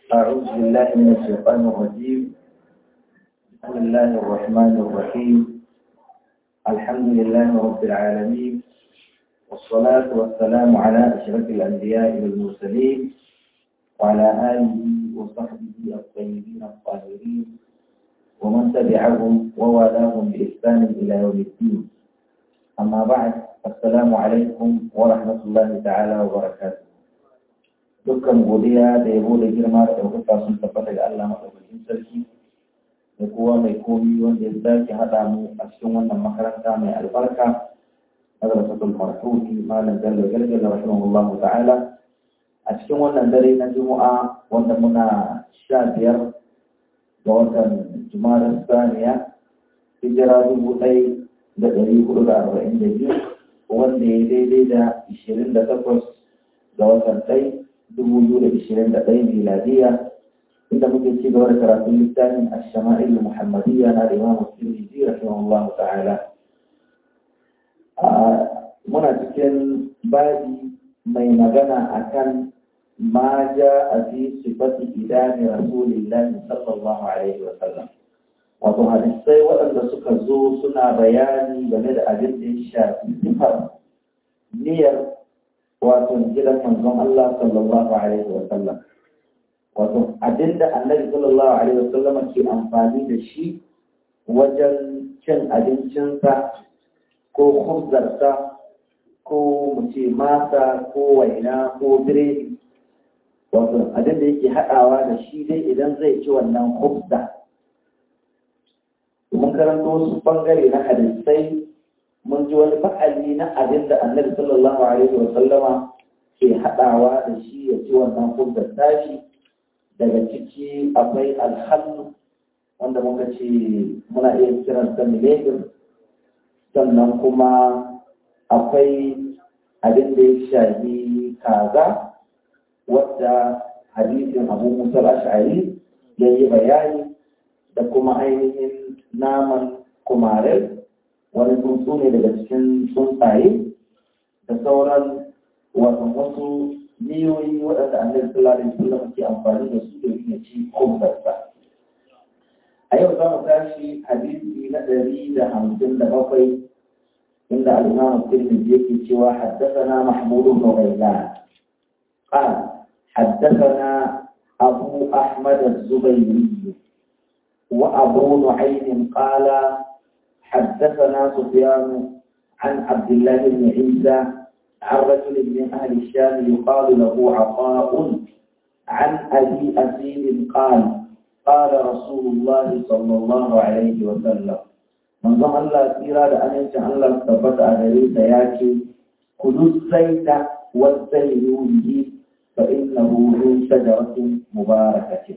أعوذ بالله من الشيطان الرجيم بسم الله الرحمن الرحيم الحمد لله رب العالمين والصلاة والسلام على أشرف الأنبياء والمرسلين وعلى آله وصحبه الطيبين الطاهرين ومن تبعهم ووالاهم بإحسان إلى يوم الدين أما بعد السلام عليكم ورحمة الله تعالى وبركاته dukkan godiya da yabo da girma da ɗaukaka sun tabbata ga Allah maɗaukakin sarki da kowa mai komi wanda ya sake haɗa mu a cikin wannan makaranta mai albarka madrasatul marhumi malam jallo galgal rahimahullahu ta'ala a cikin wannan dare na juma'a wanda muna sha biyar ga watan juma'a saniya hijira dubu ɗaya da ɗari hudu da arba'in da biyu wanda ya daidai da ishirin da takwas ga watan ɗaya dubu biyu da ishirin da ɗaya miladiya inda muke ci gaba da karatun littafin ashama'il muhammadiyya na imamu tirmidhi rahimahullah ta'ala muna cikin babi mai magana akan ma ja a fi sifati idani rasulillahi sallallahu alaihi wa sallam wato hadisai waɗanda suka zo suna bayani game da abin da ya shafi sifar niyyar wato gidan manzon Allah sallallahu alaihi wa sallam wato abinda annabi sallallahu alaihi wa sallam ke amfani da shi wajen cin abincinsa ko khubzarsa ko mu ce masa ko waina ko biredi wato abinda yake haɗawa da shi dai idan zai ci wannan khubza mun karanto wasu bangare na hadisai mun ji wani fa'ali na abin da annabi sallallahu alaihi wa sallama ke haɗawa da shi ya ci wannan hujjar tashi daga ciki akwai alhallu wanda muka ce muna iya kiran sa milegir sannan kuma akwai abin da ya shafi kaza wadda hadisin abu musa ash'ari ya yi bayani da kuma ainihin naman kumarai wani tsuntsu ne daga cikin tsuntsaye da sauran wasan wasu miyoyi waɗanda annabi sallallahu alaihi wasallam ke amfani da su da ya ci kumbarsa a yau za mu tashi hadisi na ɗari da hamsin da bakwai inda al-imam tirmidhi yake cewa haddathana mahmud ibn ghailan قال حدثنا أبو أحمد الزبيري وأبو نعيم قال حدثنا سفيان عن عبد الله بن عيسى عن رجل من أهل الشام يقال له عطاء عن أبي أسيد قال قال رسول الله صلى الله عليه وسلم من ظن الله إرادة أن ينشأ الله ثبت أغريس ياكي كلوا الزيت والزيتون فإنه من شجرة مباركة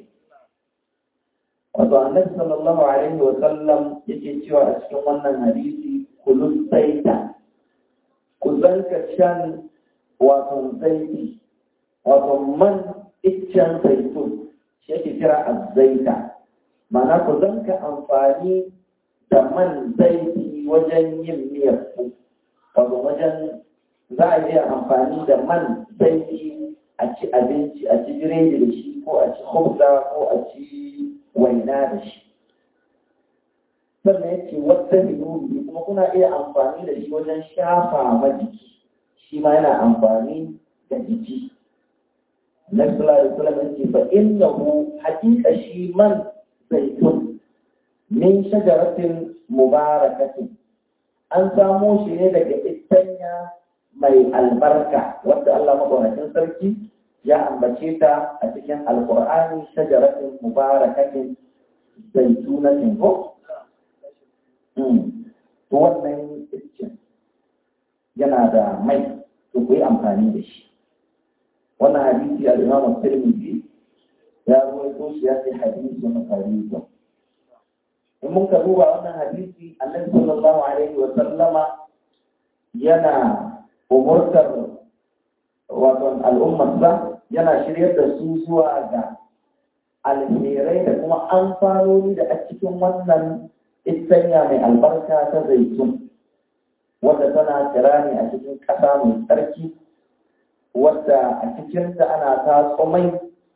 wato annabi sallallahu alaihi wa sallam yake cewa a cikin wannan hadisi kulun saita ku zanka shan wato zaiti wato man iccen zaitun shi yake kira azzaita ma'ana ku zanka amfani da man zaiti wajen yin miyar ku wato wajen za a iya amfani da man zaiti a ci abinci a ci biredi da shi ko a ci khubza ko a ci waina da shi sannan ya ce wata minuni kuma kuna iya amfani da shi wajen shafa ma jiki shi ma yana amfani da jiki na sallallahu alaihi ce fa innahu haqiqa shi man zaitun min shajaratin mubarakatin an samo shi ne daga itanya mai albarka wanda Allah madaukakin sarki ya ambace ta a cikin alkur'ani shajaratin mubarakatin zaitunatin ko to wannan iccen yana da mai to ku yi amfani da shi wannan hadisi al-imam tirmidhi ya rawaito shi ya ce hadisi na farido in mun ka duba wannan hadisi annabi sallallahu alaihi wa sallama yana umurtar wato al'ummarsa yana shiryar da su zuwa ga alherai da kuma amfanoni da a cikin wannan istanya mai albarka ta zaitun wadda tana kira ne a cikin ƙasa mai tsarki wadda a cikinta ana tatso mai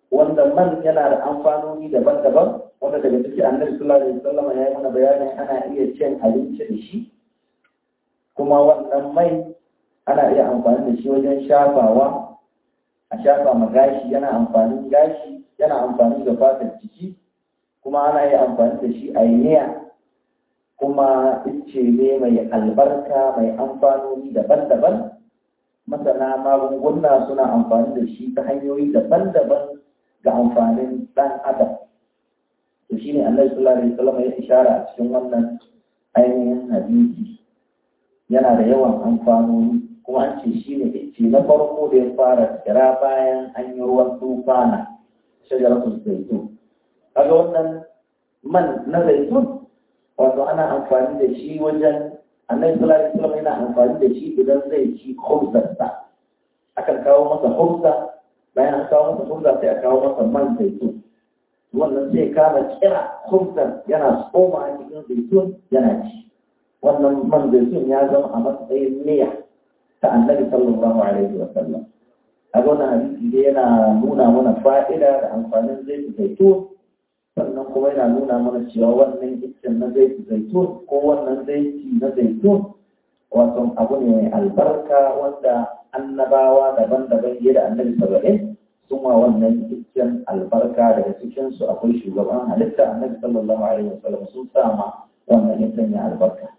wanda man yana da amfanoni daban-daban wanda daga ciki annabi sallallahu alaihi wasallam ya yi mana bayanin ana iya cin abinci da shi kuma wannan mai ana iya amfani da shi wajen shafawa a shafa ma gashi yana amfanin gashi yana amfani da fatar jiki kuma ana iya amfani da shi a yiya kuma ice ne mai albarka mai amfanoni daban-daban masana magunguna suna amfani da shi ta hanyoyi daban-daban ga amfanin ɗan adam to shi ne annabi sallallahu alaihi wasallam ya ishara a cikin wannan ainihin hadisi yana da yawan amfanoni kuma an ce shi ne ice na farko da ya fara kira bayan an yi ruwan tufana shajaratul zaitun kaga wannan man na zaitun wato ana amfani da shi wajen annabi sallallahu alaihi wasallam yana amfani da shi idan zai ci khubzarsa akan kawo masa khubza bayan an kawo masa khubza sai a kawo masa man zaitun wannan sai kama kira khubzar yana tsoma a cikin zaitun yana ci wannan man zaitun ya zama a matsayin niyya ta annabi sallallahu alaihi wasallam a wannan hadisi dai yana nuna mana fa'ida da amfanin zaitun zaitun sannan kuma yana nuna mana cewa wannan iccen na zaitun zaitun ko wannan zaiti na zaitun wato abu ne mai albarka wanda annabawa daban-daban fiye da annabi saba'in sun wa wannan iccen albarka daga cikinsu akwai shugaban halitta annabi sallallahu alaihi wasallam sun sama wannan iccen ya albarka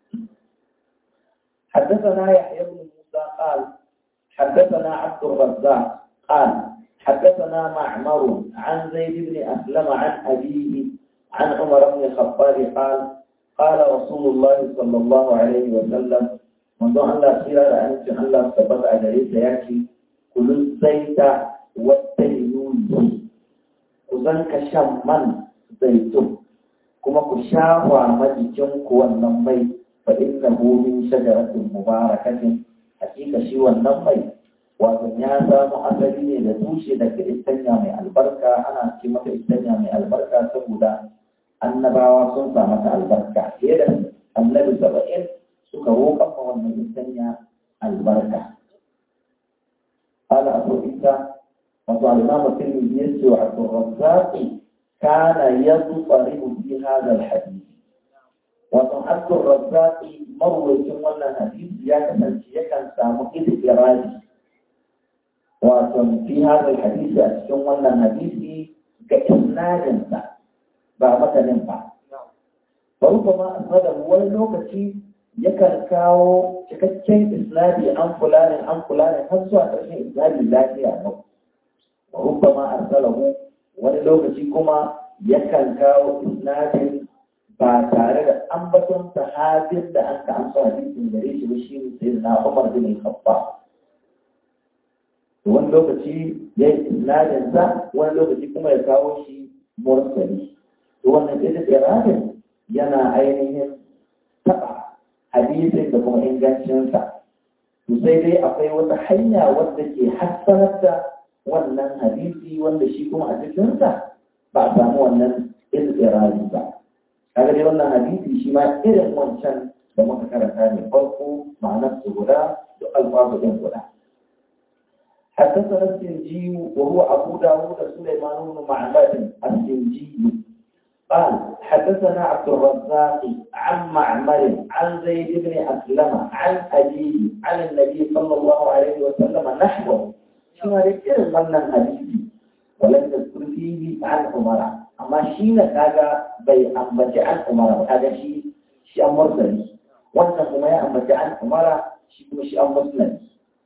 حدثنا يحيى بن موسى قال حدثنا عبد الرزاق قال حدثنا معمر عن زيد بن أسلم عن أبيه عن عمر بن الخطاب قال قال رسول الله صلى الله عليه وسلم منذ أن لا خير أن الله ثبت أجريس يأتي كل الزيت والتينون كذلك شمن زيتون كما كشافوا مجيكم والنمي فإنه من شجرة مباركة حقيقة شيء والنمي wato ya samu asali ne da tushe daga istanya mai albarka ana ce mata istanya mai albarka saboda annabawa sun sa mata albarka fiye da annabi saba'in suka roƙa ma wannan istanya albarka ala abu isa wato al-imam tirmidhi yace wa abdurrazzaq kana yadfarihu fi hadha al-hadith wato abdurrazzaq marwayacin wannan hadisi ya kasance yakan samu idraji wato fi hadal hadisi a cikin wannan hadisi ga isnadinsa ba matanin ba bari kuma asnada wani lokaci yakan kawo cikakken isnadi an fulanin an fulanin har zuwa ƙarshen isnadi lafiya nau wa rubbama arsalahu wani lokaci kuma yakan kawo isnadin ba tare da ambaton sahabin da an ka amsa hadisin gare shi ba shi ne sai na Umar bin Khattab wani lokaci ya yi isnadinsa wani lokaci kuma ya kawo shi mursali to wannan ita iradin yana ainihin taɓa hadisin da kuma ingancinsa to sai dai akwai wata hanya wadda ke hassanar da wannan hadisi wanda shi kuma a cikinsa ba a samu wannan iradi ba kaga dai wannan hadisi shi ma irin wancan da muka karanta ne farko ma'anar su guda da alfazu ɗin guda حدثنا السنجي وهو أبو داود سليمان بن معبد السنجي قال حدثنا عبد الرزاق عن معمر عن زيد بن أسلم عن أبيه عن النبي صلى الله عليه وسلم نحوه شنو ذكر من الحديث ولم يذكر فيه عن عمر أما شين كاجا بي أنبت عن عمر هذا شيء شيء مرسل وأنت ما أنبت عن عمر شيء شيء مسلم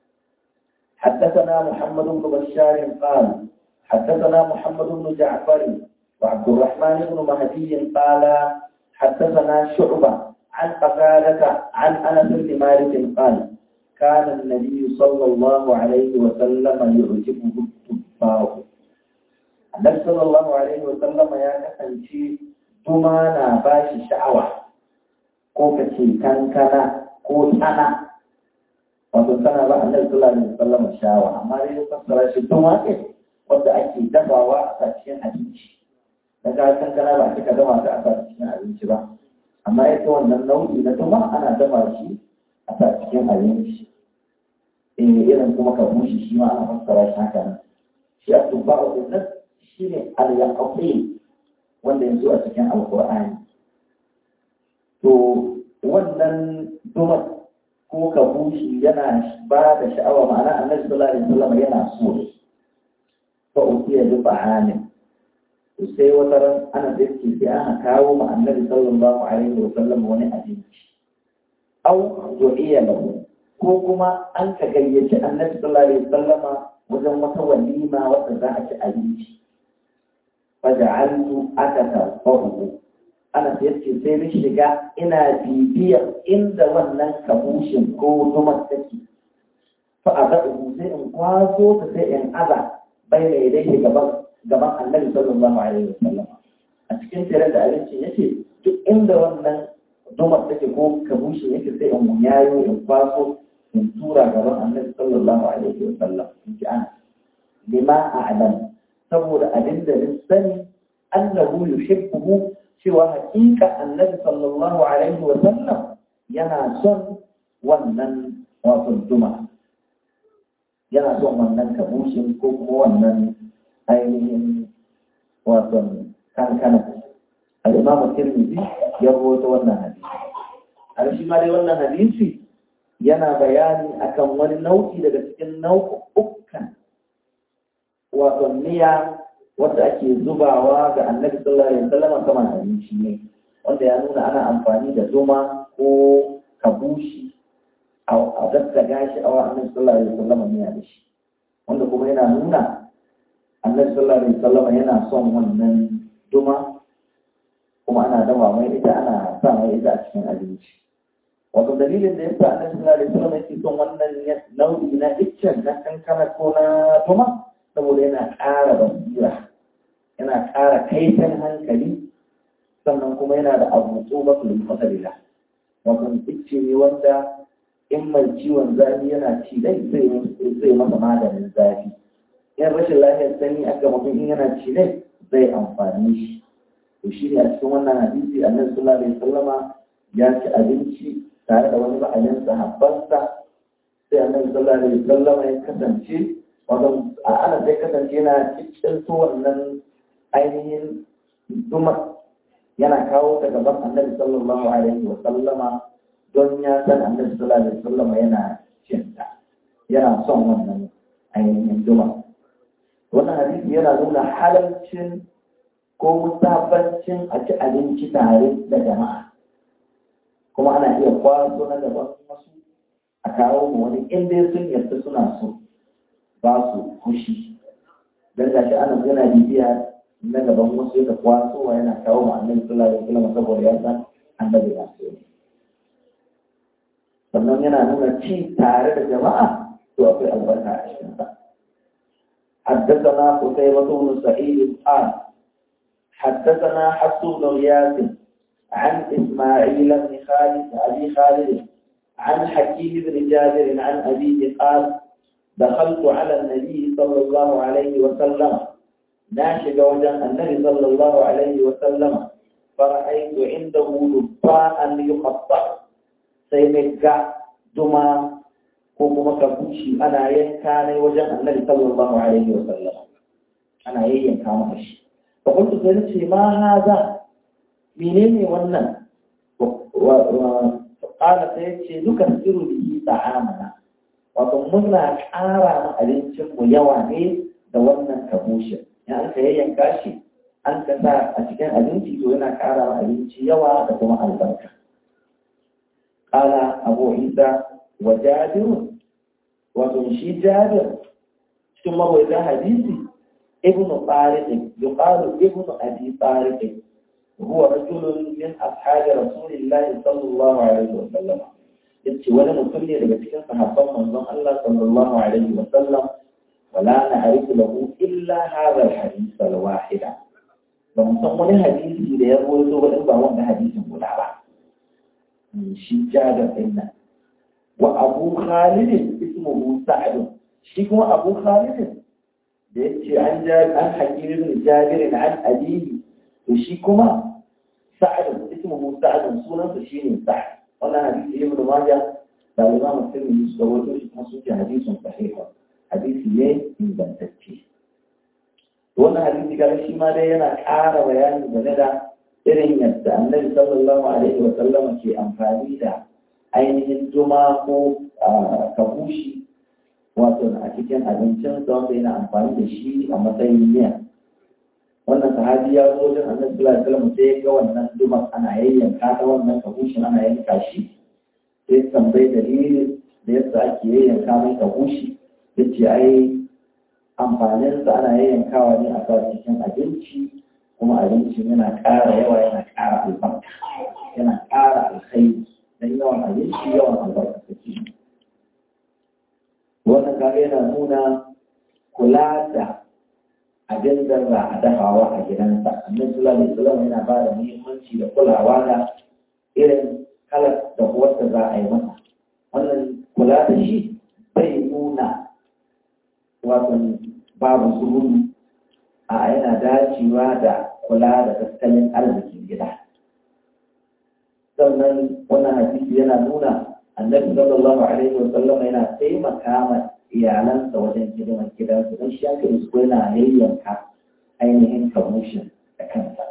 حدثنا محمد بن بشار قال حدثنا محمد بن جعفر وعبد الرحمن بن مهدي قال حدثنا شعبة عن قتادة عن أنس بن مالك قال كان النبي صلى الله عليه وسلم يعجبه التفاح النبي صلى الله عليه وسلم يا كسنشي تمانا باشي شعوة ko ka ce kankana ko tsana wato tana ba annabi sallallahu alaihi wasallam shawa amma dai ya fassara shi tun wake wanda ake dafawa a cikin abinci daga kankana ba a cika dafa ta a sa cikin abinci ba amma ita wannan nau'i na tuma ana dafa shi a sa cikin abinci eh irin kuma ka bushe shi ma ana fassara shi haka nan shi a tubba'u din nan shine al-yaqin wanda yanzu a cikin alqur'ani to wannan dumar ko kabushi yana ba da sha'awa ma'ana annabi sallallahu alaihi wasallam yana so fa utiya bi ta'amin to sai wata ran ana da yake sai aka kawo ma annabi sallallahu alaihi wasallam wani abinci au du'iya lahu ko kuma an ka gayyaci annabi sallallahu alaihi wasallama wajen wata walima wadda za a ci abinci faja'altu atatarfahu ana yace sai ni shiga ina bibiyar inda wannan kabushin ko zumar take fa azabu sai in kwaso ta sai in aza bai mai dai gaban gaban annabi sallallahu alaihi wasallam a cikin tare da abinci yace duk inda wannan zumar take ko kabushin yake sai in yayo in kwaso in tura gaban annabi sallallahu alaihi wasallam in ji ana lima a'lam saboda abin da ni sani annahu yuhibbuhu cewa hakika annabi sallallahu alaihi wa sallam yana son wannan wato duma yana son wannan kabushin ko kuma wannan ainihin wato kankana al-imam tirmidhi ya rawaito wannan hadisi har shi ma dai wannan hadisi yana bayani akan wani nau'i daga cikin nau'ukan wato miya wanda ake zubawa ga annabi sallallahu alaihi wasallam kamar abinci ne wanda ya nuna ana amfani da zuma ko kabushi a daddaga shi a wa annabi sallallahu alaihi wasallam miya da shi wanda kuma yana nuna annabi sallallahu alaihi wasallam yana son wannan zuma kuma ana dawa mai ita ana sa mai ita a cikin abinci wato dalilin da yasa annabi sallallahu alaihi wasallam yake son wannan nau'i na iccen na kankana ko na zuma saboda yana ƙara basira yana ƙara kaifin hankali sannan kuma yana da abu tsoba su da masalila wato icce ne wanda in mai ciwon zafi yana ci dai zai masa maganin zafi in rashin lafiyar sanyi aka mutum in yana ci dai zai amfani shi to shi ne a cikin wannan hadisi annabi sallallahu alaihi wasallama ya ci abinci tare da wani ba'alin sahabbansa sai annabi sallallahu alaihi wasallama ya kasance wato a ana sai kasance yana cikin su wannan ainihin duma yana kawo ta gaban annabi sallallahu alaihi wa sallama don ya san annabi sallallahu alaihi wa sallama yana cinta yana son wannan ainihin duma wannan hadisi yana nuna halalcin ko musabancin a ci abinci tare da jama'a kuma ana iya kwaso na gaban wasu a kawo mu wani inda sun yarda suna so ba su fushi don da shi ana yana bibiya na gaban wasu yadda kwasowa yana kawo ma annabi sallallahu alaihi wasallam saboda ya san annabi ya so sannan yana nuna ci tare da jama'a to akwai albarka a cikin sa حدثنا قتيبة بن سعيد قال حدثنا حفص بن غياث عن إسماعيل بن خالد أبي خالد عن حكيم بن جابر عن أبيه قال دخلت على النبي صلى الله عليه وسلم ناشق وجه النبي صلى الله عليه وسلم فرأيت عنده دباء يقطع سيمكا دما كوكما كبوشي أنا ينكاني وجه النبي صلى الله عليه وسلم أنا ينكا مكشي فقلت سيدتي ما هذا منين ونن وقال سيدتي نكسر به طعامنا wato muna ƙara ma abincinmu yawa ne da wannan kabushin in aka yayyanka shi an ka sa a cikin abinci to yana ƙara ma abinci yawa da kuma albarka ƙala abu isa wa jabirun wato shi jabir cikin mawaita hadisi ibn tariq yuqalu ibn abi tariq huwa rajulun min ashabi rasulillahi sallallahu alaihi wa sallam yace wani mutum ne daga cikin sahabban manzon Allah sallallahu alaihi wa sallam wala na'rifu lahu illa hadha al-hadith al-wahida ba mu san wani hadisi da ya rawaito ba in ba wanda hadisin guda ba shi jabir din nan wa abu khalid ismuhu sa'd shi kuma abu khalid da yace an jabir an hakim ibn jabir an abihi to shi kuma sa'd ismuhu sa'd sunansa shine sa'd wannan hadisi ibn majah da imam muslim su rawaito shi kuma suke hadisin sahih hadisi ne ingantacce wannan hadisi kaga shi ma dai yana ƙara bayani game da irin yadda annabi sallallahu alaihi wa sallama ke amfani da ainihin juma ko kabushi wato a cikin abincin sa wanda yana amfani da shi a matsayin miya wannan sahabi ya zo wajen annabi sallallahu alaihi wasallam sai ya ga wannan juma ana yayyanka ta wannan kabushin ana yanka shi sai tambayi dalilin da yadda ake yayyanka mai kabushi yace ai amfaninsa ana yayyankawa ne a sa cikin abinci kuma abincin yana ƙara yawa yana ƙara albarka yana ƙara alkhairi don yawan abinci yawan albarka take wannan kaga yana nuna kula da abin da za a dafawa a gidansa annabi sallallahu alaihi wasallam yana ba da muhimmanci da kulawa da irin kalar da wanda za a yi masa wannan kula da shi bai nuna wato babu sururu a yana dacewa da kula da tattalin arzikin gida sannan wannan hadisi yana nuna annabi sallallahu alaihi wa sallam yana taimaka ma iyalansa wajen hidimar gidansu don shi aka isko yana yayyanka ainihin kamushin da kansa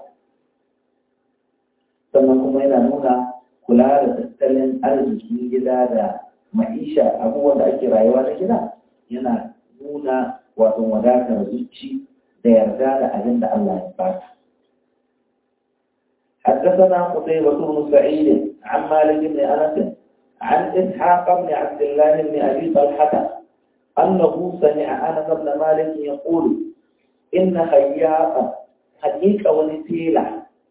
sannan kuma yana nuna kula da tattalin arzikin gida da ma'isha abubuwan da ake rayuwa na gida yana nuna wato wadatar zuci da yarda da abin da Allah ya baka. حدثنا قتيبة بن سعيد عن مالك بن أنس عن إسحاق بن عبد الله بن أبي طلحة أنه سمع أنس بن مالك يقول إن خياطا حقيقة ونسيلة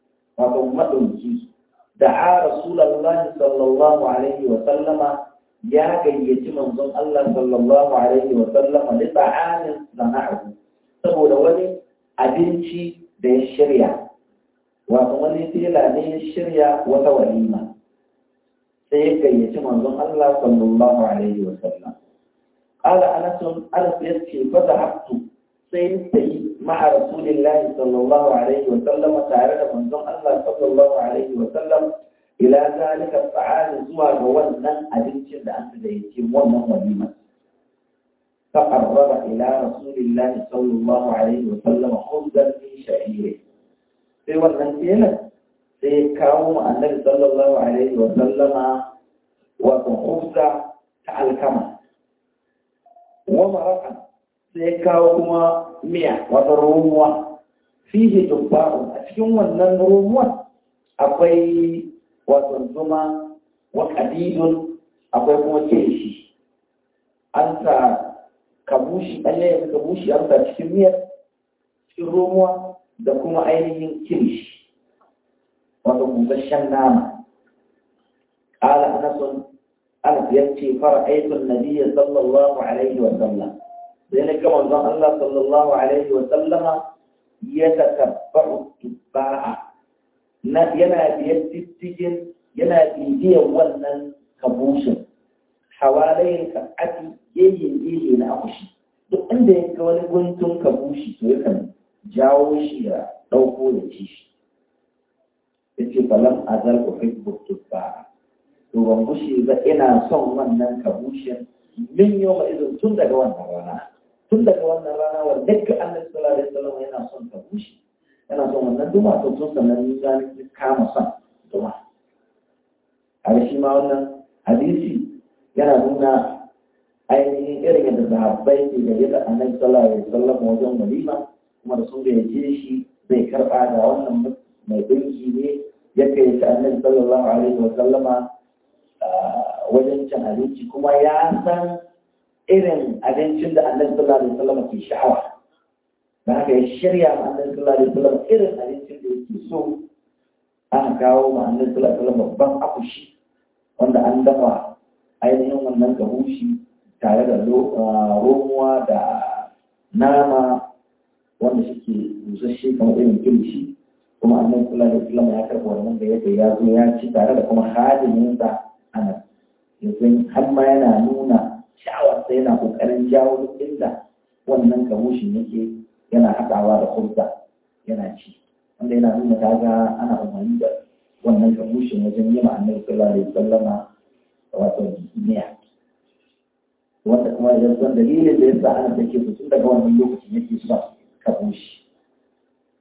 وضمتك دعا رسول الله صلى الله عليه وسلم ya gayyaci manzon Allah sallallahu alaihi wa sallam li ta'amin sana'ahu saboda wani abinci da ya shirya wato wani tela ne ya shirya wata walima sai ya gayyaci manzon Allah sallallahu alaihi wa sallam qala anas anas yace fa zahabtu sai sai ma'a rasulillahi sallallahu alaihi wa sallam tare da manzon Allah sallallahu alaihi wa sallam ila zalika ta'ala zuwa ga wannan abincin da aka da yake wannan walima fa qarraba ila rasulillahi sallallahu alaihi wa sallam khubzan min sha'ir sai wannan kenan sai kawo mu annabi sallallahu alaihi wa sallama wa khubza ta alkama wa maraqa sai kawo kuma miya wata romuwa fihi tubba'un a cikin wannan romuwa akwai wato zuma wa kadidun akwai kuma kirishi an sa kabushi an yaya kabushi an sa cikin miyar cikin romuwa da kuma ainihin kirishi wato busasshen nama ƙala anasun anas ya ce fara aikin nabiya sallallahu alaihi wa sallam sai na gama zan Allah sallallahu alaihi wa sallama ya takabbaru tubba'a na yana biyar diddigin yana bibiyar wannan kabushin hawalayin kasati yayin yayin na akushi duk inda ya ga wani guntun kabushi to yakan jawo shi ya ɗauko ya ci shi ya ce falam azal uhibbu tubba to ban gushe ba ina son wannan kabushin min yau ma izin tun daga wannan rana tun daga wannan rana wanda dukkan annabi sallallahu alaihi wasallam yana son kabushi yana son wannan duma to tun sannan ya kama son duma a shi ma wannan hadisi yana nuna ainihin irin yadda sahabbai ke gare da annabi sallallahu alaihi wasallam wajen walima kuma da sun gayyace shi zai karba da wannan mai dinki ne ya kai ta annabi sallallahu alaihi wasallama wajen cin abinci kuma ya san irin abincin da annabi sallallahu alaihi wasallama ke sha'awa da haka ya shirya ma annabi sallallahu alaihi wasallam irin abincin da yake so aka kawo ma annabi sallallahu alaihi wasallam babban akushi wanda an dafa ainihin wannan gabushi tare da romuwa da nama wanda suke busasshe kamar irin kilishi kuma annabi sallallahu alaihi wasallam ya karɓa wannan da yadda ya zo ya ci tare da kuma hadiminsa ana yanzu har ma yana nuna sha'awarsa yana kokarin jawo duk inda wannan gabushin yake yana haɗawa da hulɗa yana ci wanda yana nuna ta ga ana umarni da wannan kabushin wajen yi ma annabi sallallahu alaihi wasallama wato miya wanda kuma ya san dalilin da yasa ana take su tun daga wannan lokacin yake son kabushi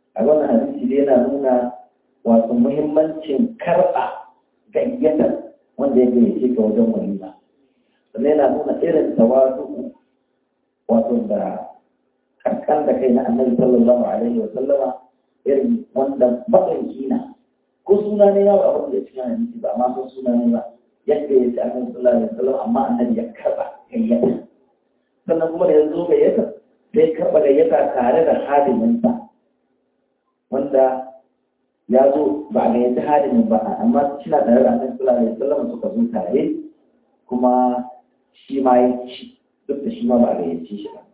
a wannan hadisi dai yana nuna wato muhimmancin karɓa gayyatar wanda ya gayyace ka wajen walima sannan yana nuna irin tawadu wato da kankan da kai na annabi sallallahu alaihi wa sallama irin wanda baƙanki na ko suna ne yawo abin da ya cikin hadisi ba amma ko suna ne ba yadda ya ce annabi sallallahu alaihi wa sallam amma annabi ya karɓa gayyata sannan kuma da ya zo gayyata sai karɓa gayyata tare da hadiminsa wanda ya zo ba a gayyaci hadimin ba amma suna tare da annabi sallallahu alaihi wasallam suka zo tare kuma shi ma ya ci duk da shi ma ba a gayyaci shi ba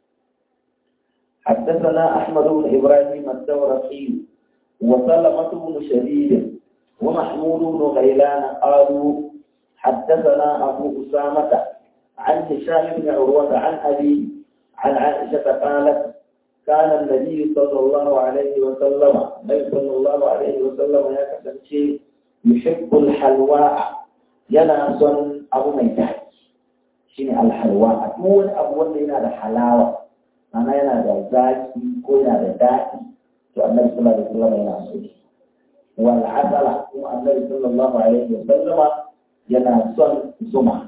حدثنا أحمد بن إبراهيم الدورقي وسلمة بن شديد ومحمود بن غيلان قالوا حدثنا أبو أسامة عن هشام بن عروة عن أبي عن عائشة قالت كان النبي صلى الله عليه وسلم النبي صلى الله عليه وسلم يا كسنشي يحب الحلواء yana son abu mai daɗi shine alhalwa duk wani abu wanda yana da halawa mana yana da zaki ko yana da daɗi to annabi sallallahu alaihi wasallam yana so shi wal asala kuma annabi sallallahu alaihi wasallam yana son zuma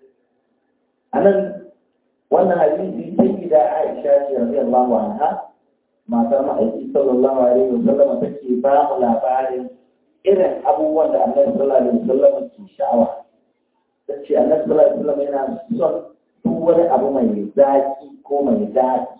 anan wannan hadisi sai gida Aisha ce radiyallahu anha matar ma'aiki sallallahu alaihi wa sallam take ba mu labarin irin abubuwan da Annabi sallallahu alaihi wa sallam ke sha'awa tace Annabi sallallahu alaihi wa sallam yana son duk wani abu mai zaki ko mai daɗi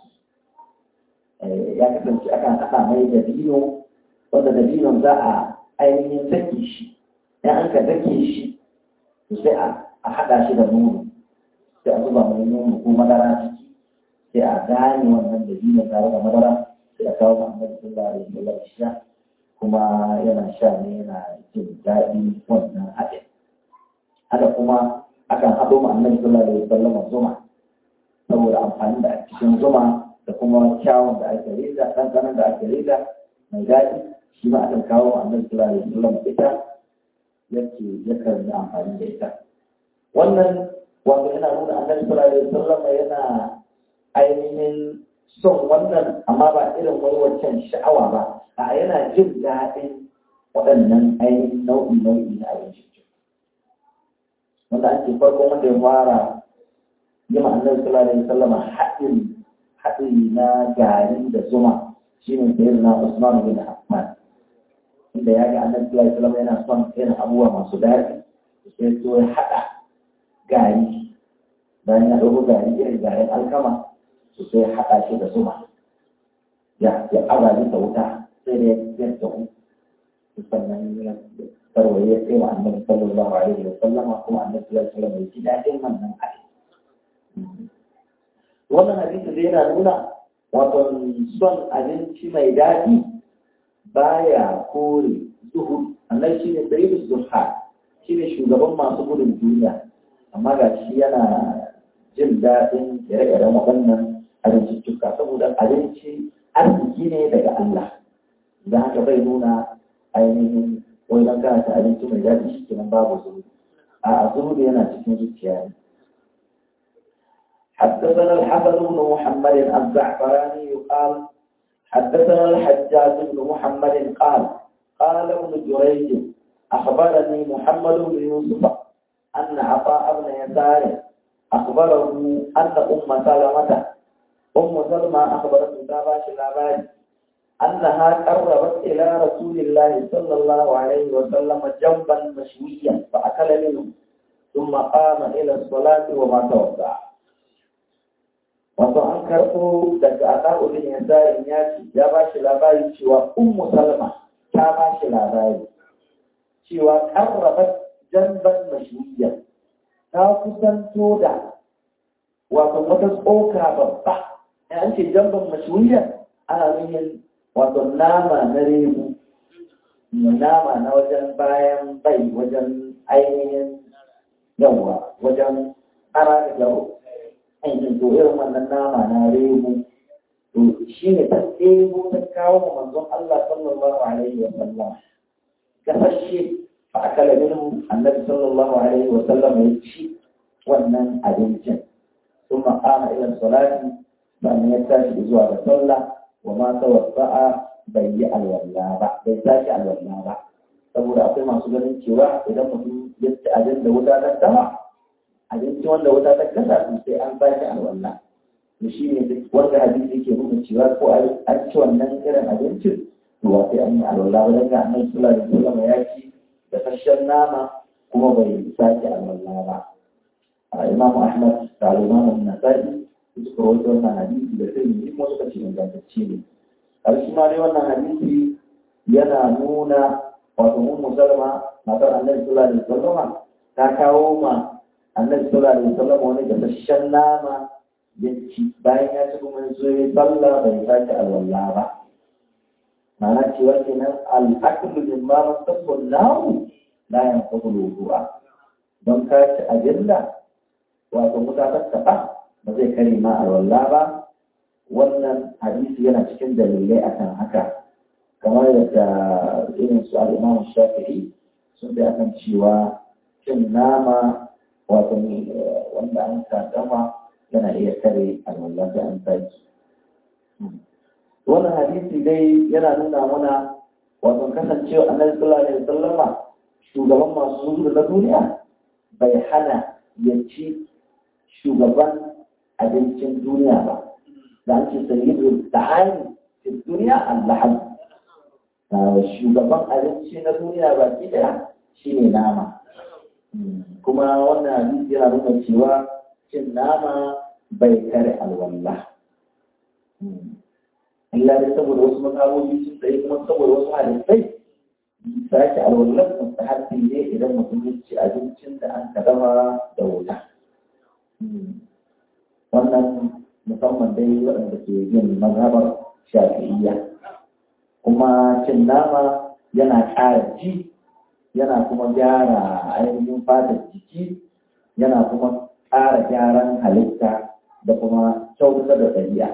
ya kasance akan haɗa mai da dino wanda da dinon za a ainihin dake shi in an ka dake shi sai a haɗa shi da nono sai a zuba mai nono ko madara ciki sai a gane wannan da biyu tare da madara sai a kawo Muhammadu sallallahu alaihi wasallam sha kuma yana sha ne yana jin daɗi wannan haɗin haka kuma akan haɗo Muhammadu sallallahu alaihi wasallam zuma saboda amfani da cikin zuma da kuma kyawun da ake rida ɗanɗanon da ake rida mai daɗi shi ma akan kawo Muhammadu sallallahu alaihi wasallam ita yake yakan yi amfani da ita wannan wato yana nuna annabi sallallahu alaihi wasallam yana ainihin son wannan amma ba irin wani wancan sha'awa ba a yana jin daɗin waɗannan ainihin nau'i nau'i na abinci wanda ake farko wanda ya fara yi ma annabi sallallahu alaihi wasallam haɗin haɗi na gari da zuma shine sayyidina Usman bin Affan inda ya ga annabi sallallahu alaihi wasallam yana son irin abubuwa masu daɗi sai so ya haɗa gari bayan ya ɗauko gari irin garin alkama su sai haɗa shi da zuma ya ya aza da wuta sai da ya tsawo sannan ya tarwaye ya kai wa annabi sallallahu alaihi wa sallam kuma annabi sallallahu alaihi wa sallam ya ji daɗin wannan hadisi wannan hadisi zai yana nuna wato son abinci mai daɗi baya kore zuhud annabi shi ne sayyidu zuhad shi ne shugaban masu gudun duniya amma ga shi yana jin daɗin ire-iren waɗannan abinciccika saboda abinci arziki ne daga Allah da haka bai nuna ainihin wai don kana ta abinci mai daɗi shi kenan babu zuhudu a zuhudu yana cikin zuciya ne حدثنا الحسن بن محمد الزعفراني قال حدثنا الحجاج بن محمد قال قال ابن جريج أخبرني محمد بن يوسف أن عطاء بن يسار أخبره أن أم سلمة أم سلمة أخبرته تاباش الأباد أنها قربت إلى رسول الله صلى الله عليه وسلم جنبا مشويا فأكل منه ثم قام إلى الصلاة وما توضأ wato an karɓo daga aɗa'ulin ya zarin ya ce ya ba shi labari cewa ummu salma ta ba shi labari cewa karraba janban mashiyya ta kusanto da wato wata tsoka babba ya an ce janban mashiyya ana nuhin wato nama na rebu nama na wajen bayan bai wajen ainihin yawa wajen ara da garo ainihin to irin wannan nama na rebu to shi ne ta ɗebo ta kawo ma manzon Allah sallallahu alaihi wa sallam gasashe fa akala minhu annabi sallallahu alaihi wa sallam ya ci wannan abincin ثم قام إلى الصلاة فأن يتاشي zuwa ga sallah wa ma tawassa'a bai yi alwala ba bai sake alwala ba saboda akwai masu ganin cewa idan mutum ya ci abin da wuta ta dama abinci wanda wuta ta kasa to sai an sake alwala to shi ne wanda hadisi ke nuna cewa ko an ci wannan irin abincin to ba sai an yi alwala ba daga annabi sallallahu alaihi wasallam ya ci da fashen nama kuma bai sake alwala ba Imam Ahmad da Imam Nasa'i suka rawaito wannan hadisi da sai kuma suka ce ingantacce ne ƙarshe ma dai wannan hadisi yana nuna wato mun musalma matar annabi sallallahu alaihi wasallam ta kawo ma annabi sallallahu alaihi wasallam wani gasasshen nama ya ci bayan ya ci kuma zo ya sallah bai sake alwala ba ma'ana cewa kenan al'aqlu min ma masabbu lahu la yanqudu wudu'a don ka ci ajilla wato mutanen kafa ba zai kare ma alwala ba wannan hadisi yana cikin dalilai akan haka kamar yadda irin su al'imam shafi'i sun bi akan cewa cin nama wato wanda an dama yana iya kare alwallah da an saki wannan hadisi dai yana nuna mana wato kasancewa annabi sallallahu alaihi wasallama shugaban masu zuwa na duniya bai hana ya ci shugaban abincin duniya ba da an ce sayyidu ta'ani fi duniya allaham shugaban abinci na duniya baki daya shine nama kuma wannan hadisi yana nuna cewa cin nama bai kare alwallah illa dai saboda wasu makamomi sun tsaye kuma saboda wasu hadisai sake alwallah mustahabbi ne idan mutum ya ci abincin da an kadama da wuta wannan musamman dai waɗanda ke yin mazhabar shafi'iyya kuma cin nama yana ƙara ji yana kuma gyara ainihin fatar jiki yana kuma ƙara gyaran halitta da kuma kyautata da ɗabi'a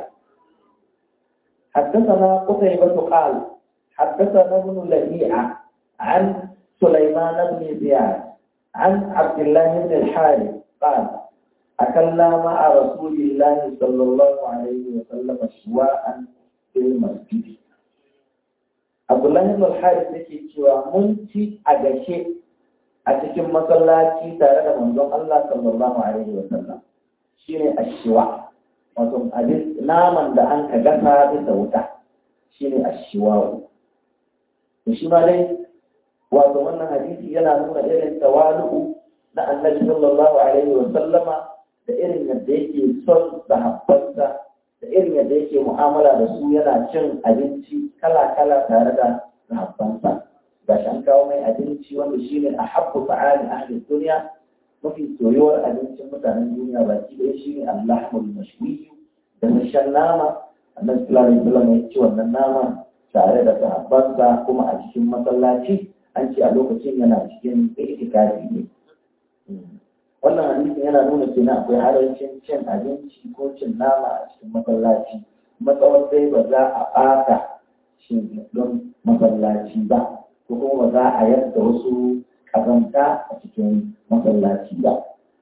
حدثنا قتيبة قال حدثنا ابن لهيعة عن سليمان بن زياد عن عبد الله بن الحارث قال أكلنا مع رسول الله صلى الله عليه وسلم شواء في المسجد Abdullahi ibn al-Harith yake cewa mun ci a gashe a cikin masallaci tare da manzon Allah sallallahu alaihi wa sallam shine ashiwa wato abin naman da an ka gasa bisa wuta shine ashiwa to shi ma dai wato wannan hadisi yana nuna irin tawalu na Annabi sallallahu alaihi wa sallama da irin yadda yake son sahabbansa da irin yadda yake mu'amala da su yana cin abinci kala-kala tare da sahabbansa ga shi an kawo mai abinci wanda shi ne a habbu fa'ali ahli duniya mafi soyuwar abincin mutanen duniya baki ɗaya shi ne allahmul mashwiyu da sashen nama annabi sallallahu alaihi wasallam ya ci wannan nama tare da sahabbansa kuma a cikin masallaci an ce a lokacin yana cikin itikafi ne wannan hadisin yana nuna kenan akwai harancin cin abinci ko cin nama a cikin masallaci matsawar dai ba za a ɓata shi don masallaci ba ko kuma ba za a yadda wasu ƙazanta a cikin masallaci ba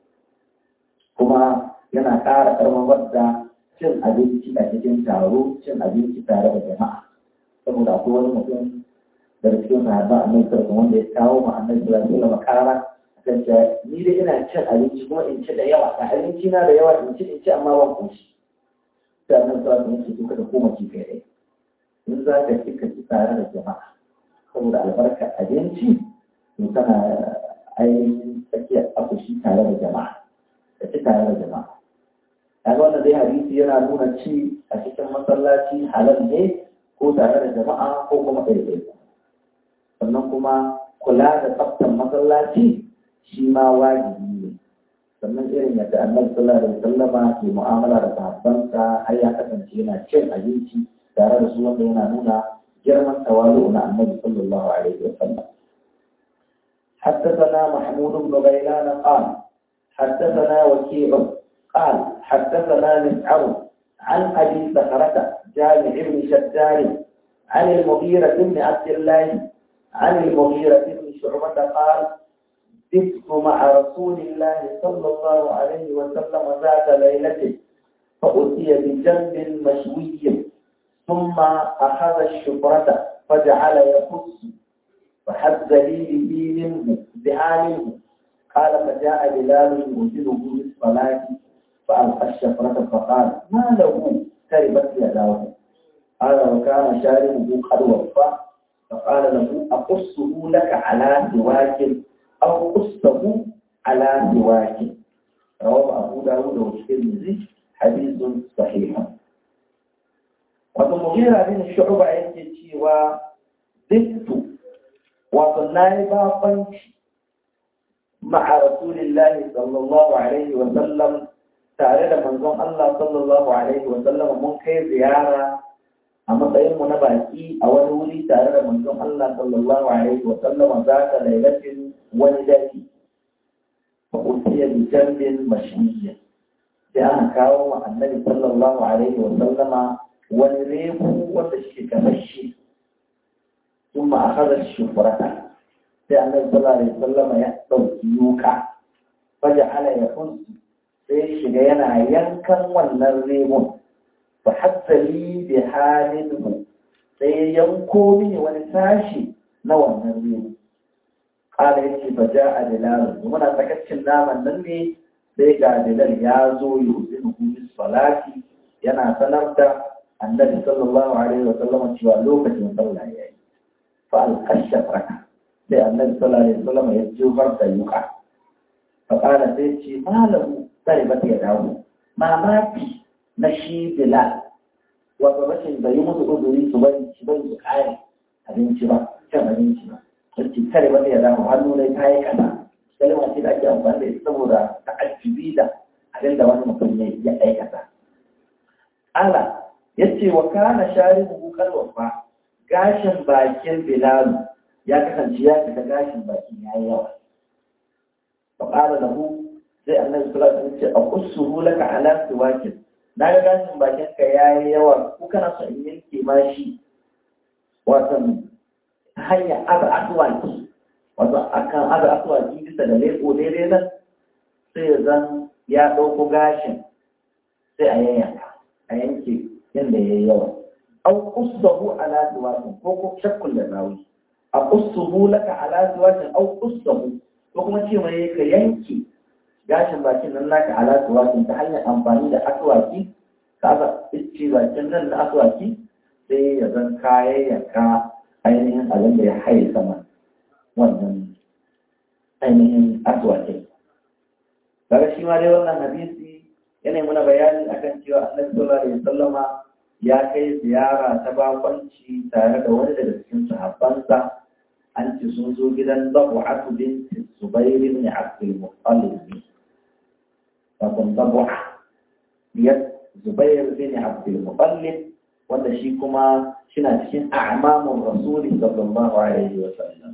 kuma yana ƙara ƙarfafar da cin abinci a cikin taro cin abinci tare da jama'a saboda akwai wani mutum daga cikin sahabba a mai wanda ya kawo ma annabi sallallahu alaihi wasallam ƙara kan ni dai ina cin abinci kuma in ci da yawa a abinci na da yawa in ci in ci amma ban koshi sai annabi sallallahu alaihi wasallam ya ce koma ci kai dai in za ka ci ka ci tare da jama'a saboda albarkar abinci to tana ainihin tsakiyar akushi tare da jama'a ka ci tare da jama'a kaga wannan dai hadisi yana nuna ci a cikin masallaci halal ne ko tare da jama'a ko kuma ɗaiɗai sannan kuma kula da tsaftar masallaci shi ma wajibi ne sannan irin yadda annabi sallallahu alaihi wasallama ke mu'amala da sahabbansa har ya kasance yana cin abinci tare da su wanda yana nuna girman tawalu na annabi sallallahu alaihi wasallam حدثنا محمود بن غيلان قال حدثنا وكيع قال حدثنا مسعر عن ابي بكرة جامع بن شداد عن المغيرة بن عبد الله عن المغيرة بن شعبة قال بت مع رسول الله صلى الله عليه وسلم ذات ليلة فأتي بجنب مشوي ثم أخذ الشفرة فجعل يقص فحز لي به منه بها منه قال فجاء بلال يؤذنه بالصلاة فألقى الشفرة فقال ما له تربت يداه قال وكان شاربه قد وفى فقال له أقصه لك على سواك أو قصه على سواك رواه أبو داود والترمذي حديث صحيح wato mugira bin shu'ba yake cewa dittu wato nayi babanci ma'a rasulillahi sallallahu alaihi wa sallam tare da manzon Allah sallallahu alaihi wa sallam mun kai ziyara a matsayin mu na baki a wani wuri tare da manzon Allah sallallahu alaihi wa sallam za ta lailatin wani dare fa utiya bi jambin mashiyya sai aka kawo wa annabi sallallahu alaihi wa sallama wani rebu wanda shi kamar shi sun ma a hazar shufurata sai annabi sallallahu alaihi wasallam ya ɗauki yuka faja ala ya kunsu sai shiga yana yankan wannan rebun fa hassali bi halin sai ya yanko mini wani sashi na wannan rebu ƙara ya ce fa ja a dilalu muna tsakacin naman nan ne sai ga dilal ya zo yi uzinu bis salati yana sanar da annabi sallallahu alaihi wa sallam cewa lokacin sallah ya yi fa alqasha raka sai annabi sallallahu alaihi wa sallam ya jefar da yuka fa kana sai ce malamu sai ba ya dawo mamaki na shi bilal wato rashin da yi musu uzuri su bari su bari su kare abinci ba cin abinci ba sai kare ba ya dawo hannu ne ta yi kaza kalma ce da ake amfani da ita saboda ta'ajjubi da abin da wani mutum ya aikata Allah ya ce wa kana sharibu kalwafa gashin bakin bilalu ya kasance ya fita gashin bakin ya yi yawa fa qala lahu sai annabi sallallahu alaihi wasallam ce aqussuhu laka ala siwakin na ga gashin bakin ka yayi yawa ko kana son in yanke ma shi wato hanya aza aswaki wato akan aza aswaki bisa da leko daidai nan sai zan ya ɗauko gashin sai a yanyanka a yanke yadda ya yi yawa au qussahu ala siwakin ko ko shakkul da rawi a qussuhu laka ala siwakin au qussahu ko kuma ce mai ka yanke gashin bakin nan naka ala siwakin ta hanyar amfani da aswaki ka aka ice bakin nan na aswaki sai ya zan kayayyanka ainihin abin da ya haye sama wannan ainihin aswakin daga shi ma dai wannan hadisi yana muna bayani akan cewa annabi sallallahu alaihi wasallama ya kai ziyara ta bakwanci tare da wani daga cikin sahabbansa an ci sun zo gidan Zabu'atu binti Zubair ibn Abdul Muttalib wato Zabu'a biyar Zubair bin Abdul Muttalib wanda shi kuma shina cikin a'mamun Rasuli sallallahu alaihi wasallam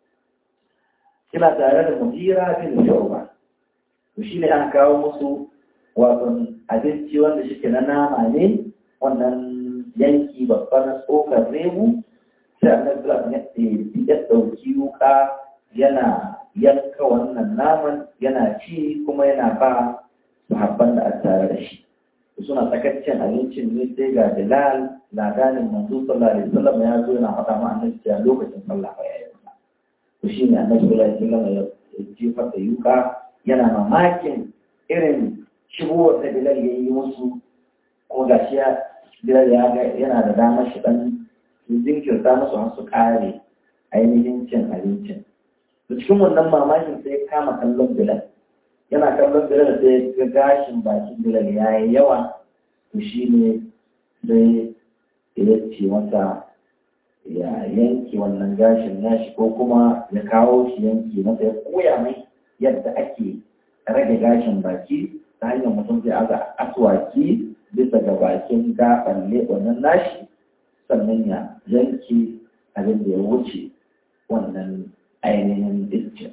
kina tare da Mujira bin Shu'ba to shine aka kawo musu wato abinci wanda shike na nama ne wannan yanki babban na tsokar rebu sai annabi sallallahu alaihi ya dauki wuka yana yanka wannan naman yana ci kuma yana ba sahabban da aka tare da shi suna tsakaccen abincin ne sai ga Bilal ladanin manzo sallallahu alaihi wasallam ya zo yana faɗa ma annabi cewa lokacin sallah ba yayi ba to shine annabi sallallahu alaihi wasallam ya jefa da yuka yana mamakin irin shigowar da Bilal ya yi musu ko gashi ya Bilal ya ga yana da damar shi dan jinkirta musu har su kare ainihin cin abincin. Da cikin wannan mamakin sai ya kama kallon Bilal. Yana kallon Bilal sai ya ga gashin bakin Bilal ya yi yawa to shi ne sai ya ce masa ya yanke wannan gashin nashi ko kuma ya kawo shi yanke masa ya koya mai yadda ake rage gashin baki ta hanyar mutum zai aza aswaki bisa ga bakin gaban wannan nashi sannan ya yanke abin da ya wuce wannan ainihin iskin.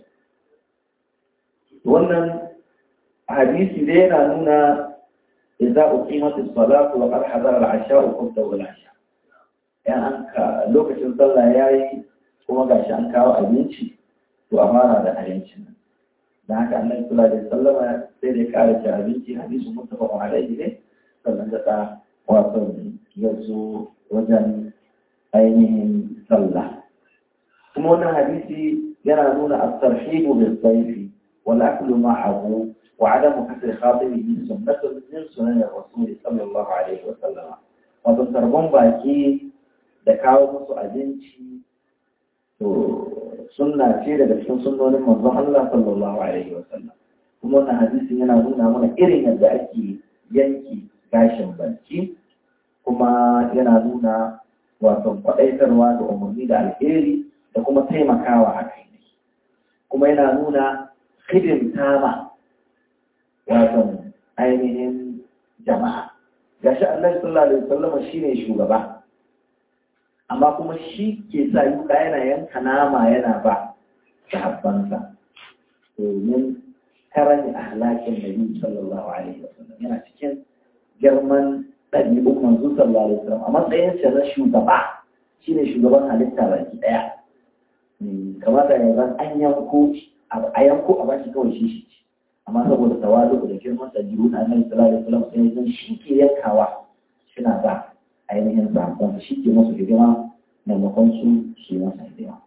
Wannan hadisi dai yana nuna idza uqimat as-salatu wa qad hadara al-'asha'u qad al-'asha. Yan an ka lokacin sallah yayi kuma gashi an kawo abinci to a fara da abincin nan. Da haka annabi sallallahu alaihi wasallam sai da ya kare ci abinci hadisin muttafaqun alaihi ne sannan da wato ya zo wajen ainihin sallah kuma wannan hadisi yana nuna at-tarhibu bis-sayfi wal aklu ma'ahu wa 'adamu kasri khatibihi sunnatun min sunan ar-rasul sallallahu alaihi wa sallam wato tarbon baki da kawo musu abinci to sunna ce daga cikin sunnonin manzon Allah sallallahu alaihi wa sallam kuma wannan hadisin yana nuna mana irin yadda ake yanki gashin baki kuma yana nuna wato kwaɗaitarwa da umarni da alheri da kuma taimakawa a kai ne kuma yana nuna hidimta ma wato ainihin jama'a gashi Allah sallallahu alaihi wasallam shine shugaba amma kuma shi ke sa yuka yana yanka nama yana ba sahabbansa domin karani ahlakin nabi sallallahu alaihi wasallam yana cikin girman ɗabi'un manzo sallallahu alaihi wasallam a matsayin sa na shugaba shine shugaban halitta baki daya kamata ya zan an yanko a yanko a bashi kawai shi shi amma saboda tawadu da girman ɗabi'u na annabi sallallahu alaihi wasallam sai zan shi ke yankawa suna ba ainihin sahabban shi ke masu hidima maimakon su shi masa hidima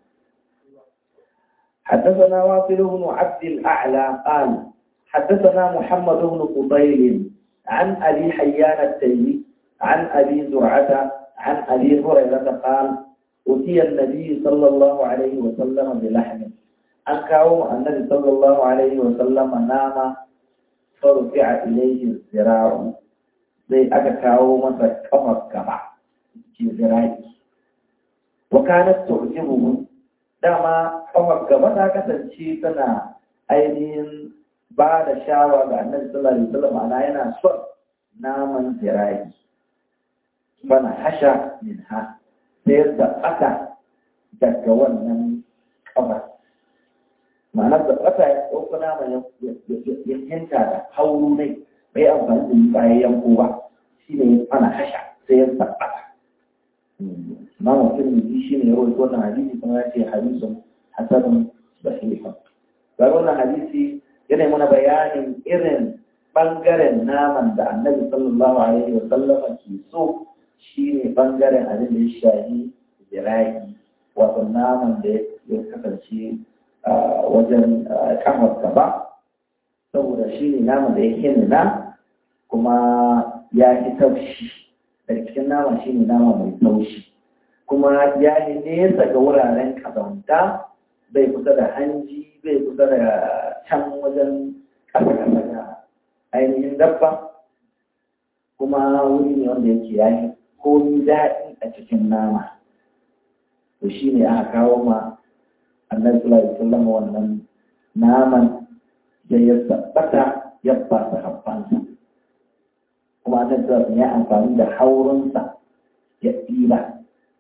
حدثنا واصل بن عبد الأعلى قال حدثنا محمد بن قبيل عن أبي حيان التيمي عن أبي زرعة عن أبي هريرة قال أتي النبي صلى الله عليه وسلم بلحم أنكاو النبي صلى الله عليه وسلم نام فرفع إليه الذراع زي أكاو مثل كفر كبع في ذراعي وكانت تعجبه dama kafar gaba ta kasance tana ainihin ba da shawa ga annabi sallallahu alaihi wasallam ana yana son naman zirayi bana hasha min ha sai da aka daga wannan kafar ma'anar da aka ya ɗauko naman ya hinta da hauru ne bai amfani da yi bayan yanko ba shi ne ana hasha sai ya tabbata imam tirmidhi shine ya rawaito wannan hadisi kuma ya ce hadisun hasanun sahihun ga wannan hadisi yana mana bayanin irin bangaren naman da annabi sallallahu alaihi wa sallam ke so shine bangaren abin da ya shahi zira'i wato naman da ya kasance wajen kafar gaba saboda shine naman da ya hinna kuma ya fi taushi daga cikin nama shine nama mai taushi kuma ya yi nesa ga wuraren kazanta bai kusa da hanji bai kusa da can wajen ƙasa-ƙasa da ainihin dabba kuma wuri ne wanda yake ya yi komi daɗi a cikin nama to shi ne aka kawo ma annabi sallallahu alaihi wasallam wannan naman da ya tabbata ya ba sa habbansa kuma annabi sallallahu ya amfani da haurinsa ya ɗiba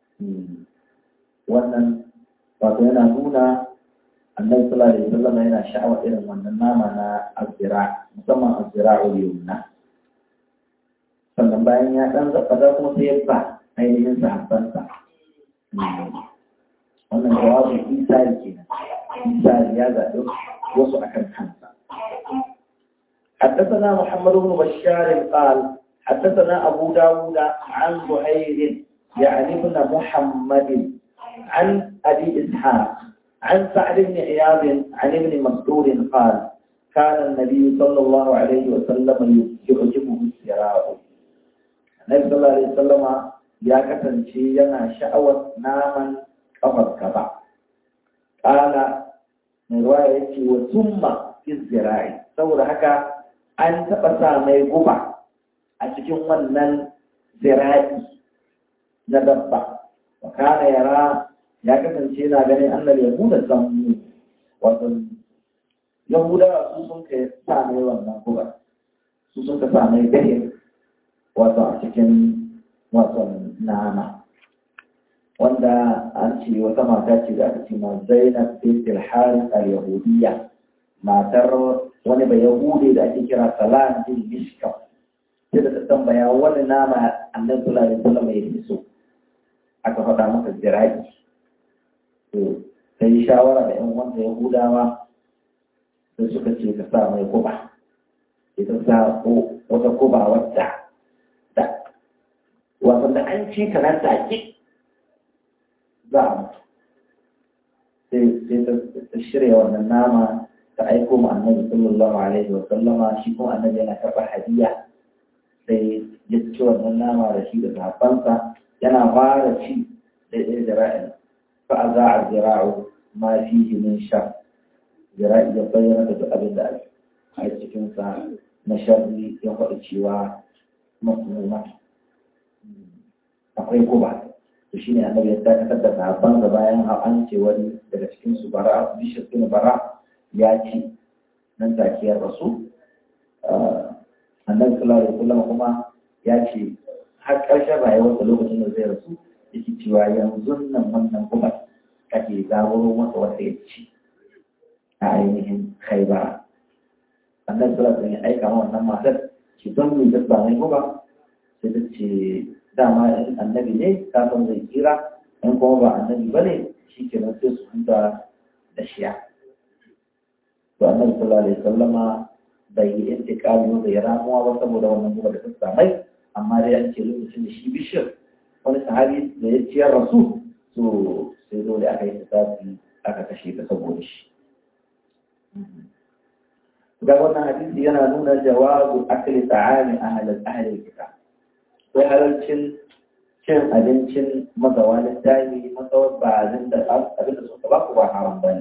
wannan wato yana nuna annabi sallallahu alaihi wasallam yana sha'awa irin wannan nama na azira musamman azira yumna sannan bayan ya dan zaɓa kuma sai ya ba ainihin sahabbansa wannan jawabu isari kenan isari ya zaɓi wasu akan kansa حدثنا محمد بن بشار قال حدثنا أبو داود عن زهير يعني ابن محمد عن أبي إسحاق عن سعد بن عياض عن ابن مسعود قال كان النبي صلى الله عليه وسلم يعجبه السراء النبي صلى الله عليه وسلم يا كتنشي ينا شأوة ناما كفر كبع قال من رواية وثم في الزراع saboda haka an taɓa sa mai guba a cikin wannan zira'i na dabba wa kana yara ya kasance yana ganin annabi ya nuna zammu wato yahudawa su sun ka sa mai wannan guba su sun ka sa mai gahir wato a cikin wato nama wanda an ce wata mata ce da aka ce ma zainab bint al-harith al-yahudiyya matar wani bai yahude da ake kira salam bin mishkam sai da ta tambaya wani nama annabi sallallahu alaihi wasallam ya fi so aka faɗa maka jiraki to sai shawara da yan wanda yahudawa sai suka ce ka sa mai kuba ita sa ko wata kuba wadda da wato da an ci ta nan take za a mutu sai ta shirya wannan nama ta aiko ma annabi sallallahu alaihi wa sallama shi kuma annabi yana karɓar hadiya sai ya ci wannan nama da shi da sahabbansa yana fara ci da ɗaya jira'in fa a za a jira'u ma fihi min sha jira'i ya bayyana da duk abin da a cikinsa na sharri ya faɗi cewa masmuma akwai guba to shine annabi ya dakatar da sahabban da bayan an ce wani daga cikin su bara bishir bin bara ya ci nan take ya rasu annabi sallallahu alaihi wasallam kuma ya ce har ƙarshen rayuwar da lokacin da zai rasu yake cewa yanzu nan wannan kuma kake zaburo masa wata ya ci a ainihin khaibara annabi sallallahu alaihi wasallam ya aika ma wannan matar ki don mu da ba mai guba sai ta ce dama in annabi ne kafin zai kira in kuma ba annabi ba ne shi ke nan sai su huta da shiya to annabi sallallahu alaihi wasallama bai yi intikali ba bai ramuwa ba saboda wannan guba da ta samai amma dai an ce lokacin da shi bishir wani sahabi da ya ciyar rasu to sai dole aka yi tafi aka kashe ta saboda shi ga wannan hadisi yana nuna jawazu akli ta'ami ahlal ahli kitab sai halarcin cin abincin mazawa littafi matsawar ba abin da abin da suka ba ku ba haram ba ne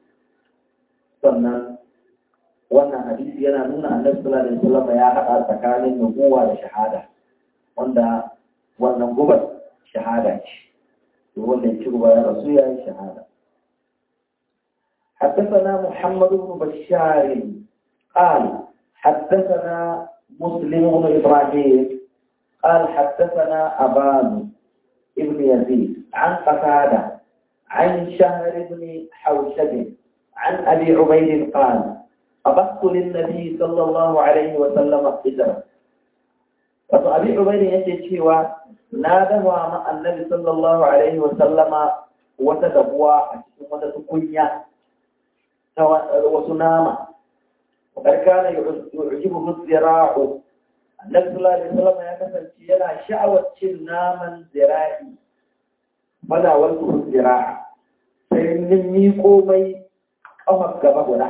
sannan wannan hadisi yana nuna annabi sallallahu alaihi wasallam ya haɗa tsakanin nubuwa da shahada wanda wannan gubar shahada ce to wanda ya ci guba ya rasu ya yi shahada حدثنا محمد بن بشار قال حدثنا مسلم بن ابراهيم قال حدثنا أبان ابن يزيد عن قتادة عن شهر بن حوشب عن أبي عبيد قال أبثت للنبي صلى الله عليه وسلم قدرا wato abin ubaidin yake cewa na dafa ma annabi sallallahu alaihi wa sallama wata dabuwa a cikin wata tukunya ta wasu nama wa kana yu'jibu zira'u annabi sallallahu alaihi wasallam ya kasance yana sha'awar cin naman zira'i bana wal zira'a sai nin miƙo mai kafar gaba guda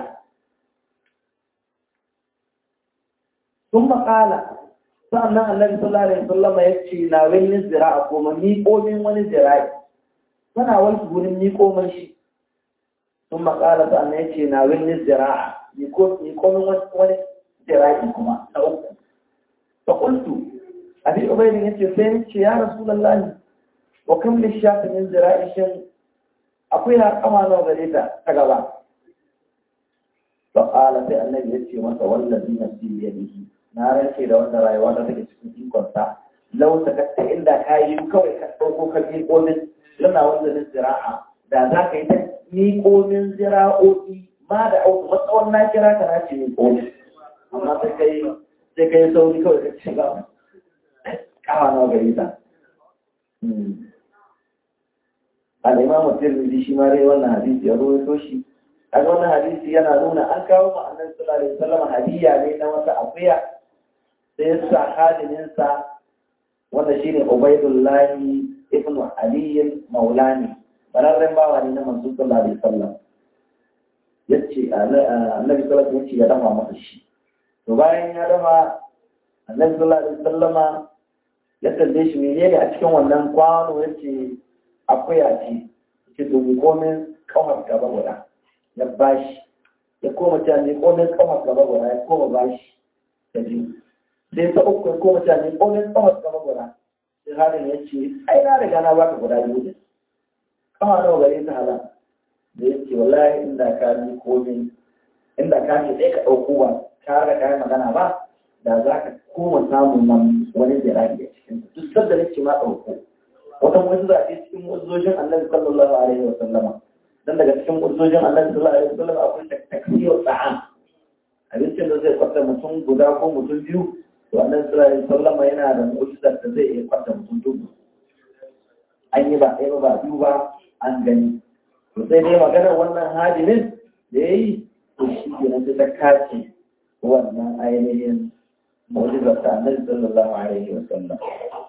sun maƙala sannan annabi sallallahu alaihi wasallam ya ce na wani zira'a kuma miƙo min wani zira'i bana wal gurin miƙo mai shi sun maƙala sannan ya ce na wani zira'a miƙo min wani zira'i kuma na uku فقلت أبي أبين يتفين يا رسول الله وكم للشاة من زرائش أقولها كما نوغريتا تقبع فقال في النبي يتفي والذي نفسي بيده نارا كي لو أن رأيوانا تكتشفين كنتا لو سكت إلا كاي كوي كتوكو كبير قومن لما وزن الزراعة da za ka yi ta miƙo min zira'o'i ma da auku matsawon na kira ka na ce miƙo amma sai kai sai ka yi sauri kawai ka shiga kawa na gari ta. Al'imamu Tirmidhi shi ma dai wannan hadisi ya ruwaito shi. A wannan hadisi yana nuna an kawo ma annabi sallallahu alaihi wasallam hadiya ne na wata akuya sai ya sa hadininsa wanda shine Ubaidullahi ibn Ali Maulani bararren bawa ne na manzo sallallahu alaihi wasallam. Yace annabi sallallahu alaihi wasallam yace ya dafa masa shi. to bayan ya dafa annabi sallallahu alaihi wasallama ya kalle shi menene a cikin wannan kwano yace akwai a ci ce to mi komin kawar gaba guda ya bashi ya koma ta ne komin kawar gaba guda ya koma bashi ta biyu sai ta uku ya koma ta ne komin kawar gaba guda sai halin ya ce ai na riga na baka guda biyu ne kawa nawa gare ta hala da ya ce wallahi inda ka ni komin inda ka ce sai ka ɗauko ba ka da kayan magana ba da za ka koma samun nan wani zirage a cikin duk sadda nake ma ɗauko wata wasu zaɓe cikin mu'uzzojin annabi sallallahu alaihi wa sallama dan daga cikin mu'uzzojin annabi sallallahu alaihi wa sallama akwai taksiyar ta'am abincin da zai kwata mutum guda ko mutum biyu to annabi sallallahu alaihi wa sallama yana da mu'ujizar da zai iya kwata mutum dubu an yi ba ɗaya ba biyu ba an gani to sai dai maganar wannan hadimin da ya yi to shi ke nan ta kace wannan ainihin mu'jizar ta annabi sallallahu alaihi wa sallam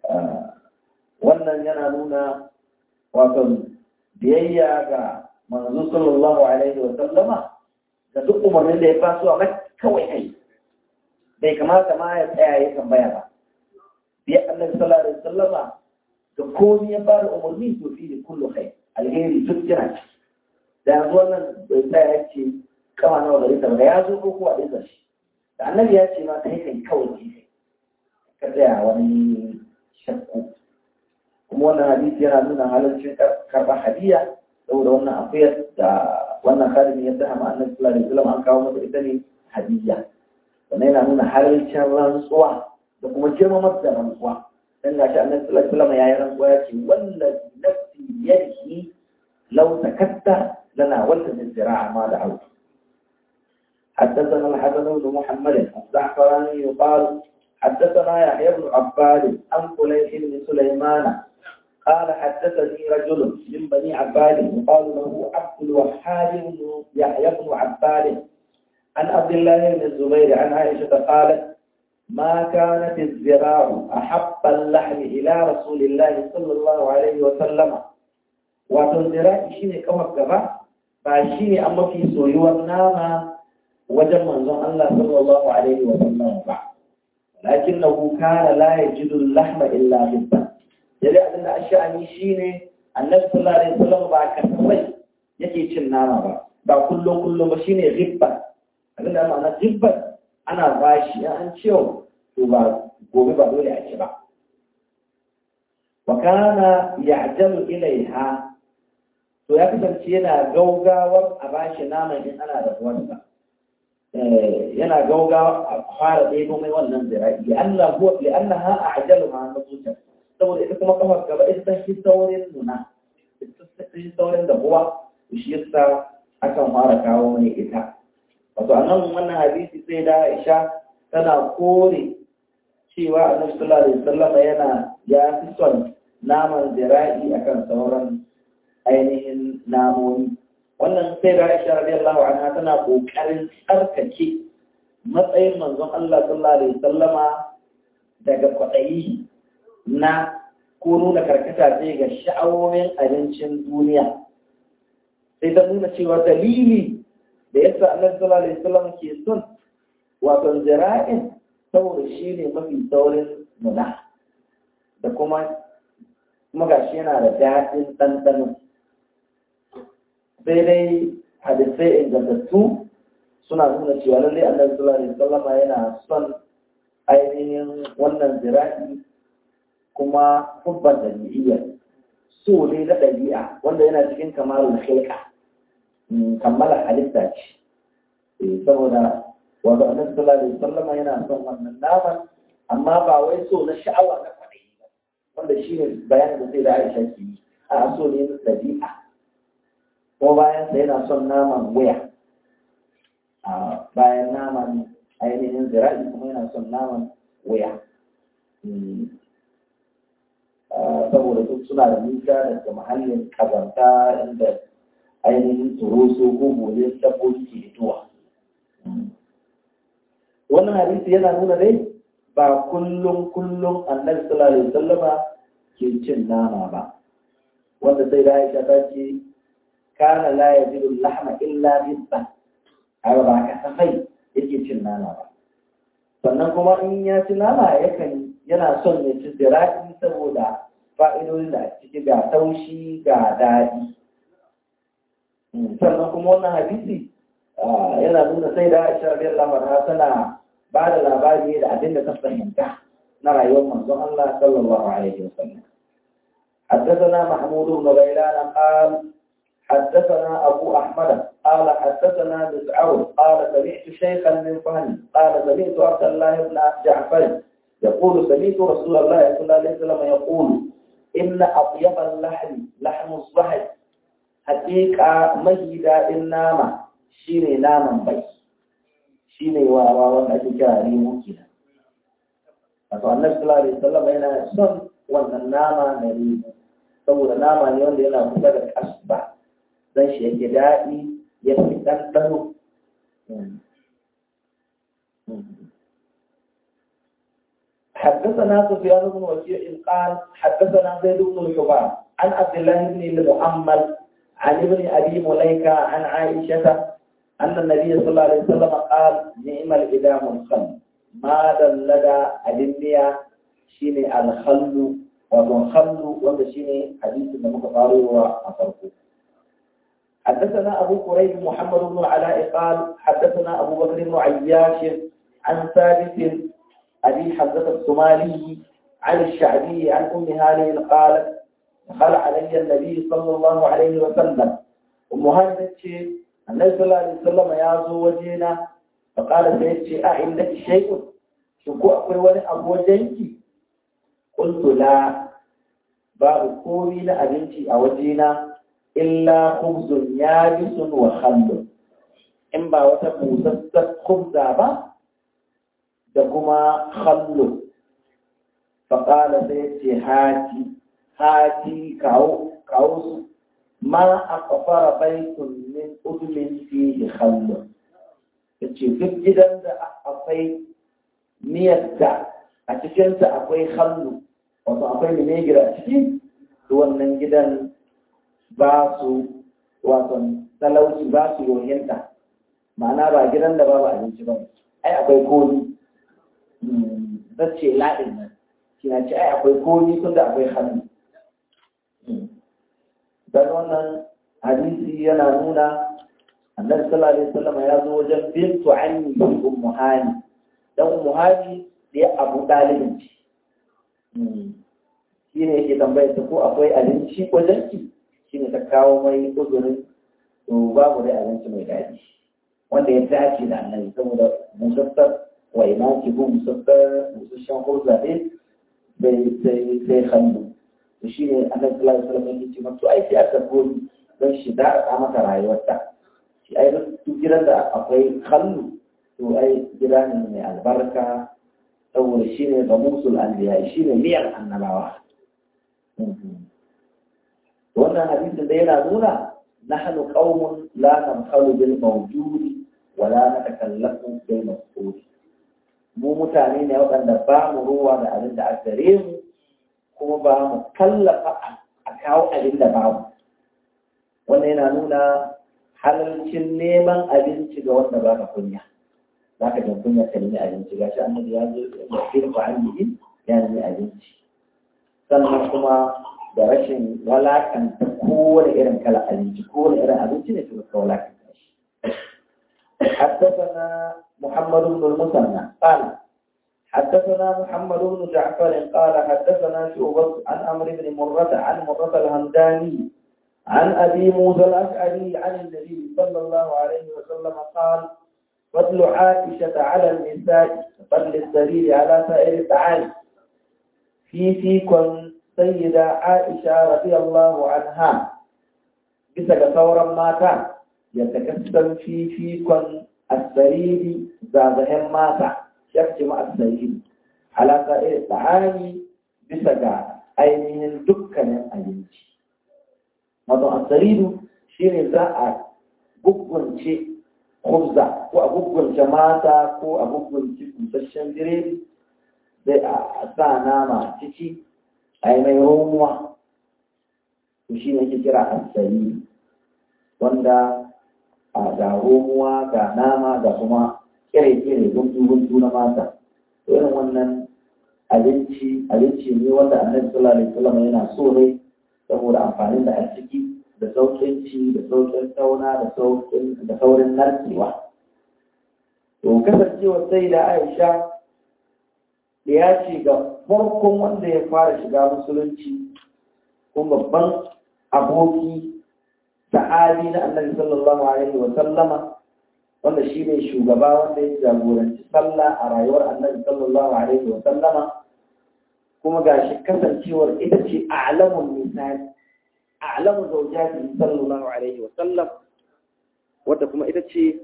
wannan yana nuna wato biyayya ga manzo sallallahu alaihi wa sallama da duk umarnin da ya faso a kawai kai bai kamata ma ya tsaya ya tambaya ba biya annabi sallallahu alaihi wa sallama da komai ya fara umarni to fi da kullu kai alheri duk yana ci da yanzu wannan bai tsaya ya ce kama nawa gari ta ba ya zo ko kuwa ɗin shi da annabi ya ce ma kai kai kawai kai ka tsaya wani shakku kuma wannan hadisi yana nuna halarcin karɓar hadiya saboda wannan afiyar da wannan kalimi ya sa ma annabi sallallahu alaihi wasallam an kawo masa ita ne hadiya wannan yana nuna halarcin rantsuwa da kuma girmamar da rantsuwa dan gashi annabi sallallahu alaihi wasallam yayi rantsuwa ya ce wallazi nafsi yadihi law takatta lana walla zira'a ma da auki حدثنا الحسن بن محمد الزعفراني يقال حدثنا يحيى بن عباد عن فليح بن سليمان قال حدثني رجل من بني عباد يقال له عبد الوهاب بن يحيى بن عباد عن عبد الله بن الزبير عن عائشة قالت ما كانت الزراع أحب اللحم إلى رسول الله صلى الله عليه وسلم وتنزراع شيني كما كما فشيني أما في سويو النام وجم منظم الله صلى الله عليه وسلم بعد لكنه كان لا يجد اللحم إلا بالبن yadda abin da a sha'ani shi ne annabi sallallahu alaihi wasallam ba kasafai yake cin nama ba ba kullum kullum ba shine ribba abin da ma'ana ribba ana bashi ya an ciwo to ba gobe ba dole a ci ba wa kana ya'jalu ilaiha to ya kasance yana gaugawar a bashi naman in ana da uwarsa yana gaugawa a fara ɗebo mai wannan zira'i li'annaha a'jalu ma nuzuta saboda ita kuma kafar gaba ita ta fi saurin nuna ita ta fi saurin da buwa shi yasa akan fara kawo mai ita wato a nan wannan hadisi sai da Aisha tana kore cewa Annabi sallallahu alaihi wasallam yana ya fi son naman zira'i akan sauran ainihin namomi wannan sai da Aisha radiyallahu anha tana kokarin tsarkake matsayin manzon Allah sallallahu alaihi wasallama daga kwaɗayi na ko nuna karkata ce ga sha'awomin abincin duniya sai ta nuna cewa dalili da yasa annabi sallallahu alaihi wasallam ke son wato zira'in saboda shi ne mafi saurin nuna da kuma kuma gashi yana da daɗin ɗanɗano sai dai hadisai ingantattu suna nuna cewa lallai annabi sallallahu alaihi wasallam yana son ainihin wannan zira'i kuma hubban ɗabi'iyya so ne na ɗabi'a wanda yana cikin kamalul khilqa kammala halitta ce saboda wanda annabi sallallahu alaihi wasallam yana son wannan naman amma ba wai so na sha'awa na kwaɗayi ba wanda shi ne bayanin da sai da Aisha ke yi a so ne na ɗabi'a ko bayan sa yana son naman waya a bayan naman ainihin zira'i kuma yana son naman waya saboda duk suna da nisa daga mahallin kazanta inda ainihin turoso ko gobe dabbobi ke fitowa. Wannan hadisi yana nuna dai ba kullum kullum annabi sallallahu alaihi wasallama ke cin nama ba. Wanda sai da Aisha ta ce kana la yajidu lahma illa bisba. Haka ba ka safai yake cin nama ba. Sannan kuma in ya ci nama yakan yana son ya ci zira'i saboda fa'idodin da ciki ga taushi ga daɗi. Sannan kuma wannan hadisi yana nuna sai da Aisha radiyallahu anha tana ba da labari da abin da ta fahimta na rayuwar manzon Allah sallallahu alaihi wasallam. حدثنا محمود بن غيلان قال حدثنا أبو أحمد قال حدثنا مسعود قال سمعت شيخا من فهم قال سمعت عبد الله بن جعفر يقول سمعت رسول الله صلى الله عليه وسلم يقول إن أطيب اللحم لحم الصحي حقيقة مجد النامة شيني ناما بي شيني وارا وانا أجيكا ريمو كنا Wato annabi sallallahu alaihi wasallam yana son wannan nama na ribu saboda nama ne wanda yana kusa da kasba dan shi yake daɗi ya fi ɗanɗano حدثنا سفيان بن وكيع قال حدثنا زيد بن الحباب عن عبد الله بن المؤمل عن ابن ابي مليكه عن عائشه ان النبي صلى الله عليه وسلم قال نعم الادام الخل ما دلد الدنيا شيني الخل والخل وهذا شيني حديث من مقارئ وأفرقه حدثنا أبو قريب محمد بن العلاء قال حدثنا أبو بكر بن عياش عن ثابت أبي حمزة الصومالي عن الشعبي عن أم هانئ قالت دخل علي النبي صلى الله عليه وسلم أم هانئ النبي صلى الله عليه وسلم يا وجينا فقال سيدتي أعندك شيء شكو أقول ولي أبو جنكي قلت لا باب كومي لأبنتي أوجينا illa khubzun yabisun wa khallun in ba wata busassar khubza ba da kuma khallu faƙala sai ce hati hati kawo kawo su ma a kafara baitun min udmin fihi khallun ya ce duk gidan da akwai miyar da a cikinsa akwai khallu wato akwai vinegar a ciki wannan gidan ba su wato talauci ba su yohinta ma'ana ba gidan da babu abinci ba ai akwai koli zace laɗin nan shi na ce ai akwai koli tun da akwai hannu dan wannan hadisi yana nuna annabi sallallahu alaihi wasallam ya zo wajen bintu anni ummu hani dan ummu hani da abu dalibin ci shi ne yake tambayar ta ko akwai abinci wajen ki shi ne ta kawo mai uzurin to babu dai abinci mai daɗi wanda ya dace da annabi saboda musassar wa ina ki bu musassar musasshen hurza ne bai sai sai hannu to shi ne annabi sallallahu alaihi wasallam yake cewa to ai sai aka gori don shi da aka mata rayuwarta shi ai duk gidan da akwai hannu to ai gida ne mai albarka saboda shi ne ga musul anbiya shi ne miyar annabawa wannan hadisin da yana nuna nahnu qaumun la namhalu bil mawjudi wa la natakallamu bil mafqud mu mutane ne waɗanda ba mu ruwa da abin da aka gare mu kuma ba mu kallafa a kawo abin da babu wannan yana nuna halalcin neman abinci ga wanda ba ka kunya za ka jin kunya ka nemi abinci gashi annabi ya zo ya firfa an yi ya nemi abinci sannan kuma da rashin walakanta kowane irin kala abinci kowane irin abinci ne suka walakanta shi حدثنا محمد بن المثنى قال حدثنا محمد بن جعفر قال حدثنا شعبة عن عمرو بن مرة عن مرة الهمداني عن أبي موسى الأشعري عن النبي صلى الله عليه وسلم قال فضل عائشة على النساء فضل السرير على سائر الطعام في فيكم سيدة عائشة رضي الله عنها bisa ga sauran mata ya takassan fifikon asariri zazahen mata ya ce ma asariri halaka irin tsari bisa ga ainihin dukkanin abinci wato asariru shi ne za a gugunce kubza ko a gugunce mata ko a gugunce busasshen biredi sai a sa nama ciki a yi mai romuwa to shi ne ke kira asali wanda a ga romuwa ga nama ga kuma kire-kire guntu-guntu na mata to irin wannan abinci abinci ne wanda annabi sallallahu alaihi wasallam yana so ne saboda amfanin da a ciki da saukin ci da saukin tauna da saukin da saurin narkewa to kasancewa sai da Aisha da ya ce ga farkon wanda ya fara shiga musulunci kuma babban aboki sahabi na annabi sallallahu alaihi wa sallama wanda shi ne shugaba wanda ya jagoranci sallah a rayuwar annabi sallallahu alaihi wa sallama kuma ga shi kasancewar ita ce a'lamun misali a'lamu zawjati sallallahu alaihi wa sallam wadda kuma ita ce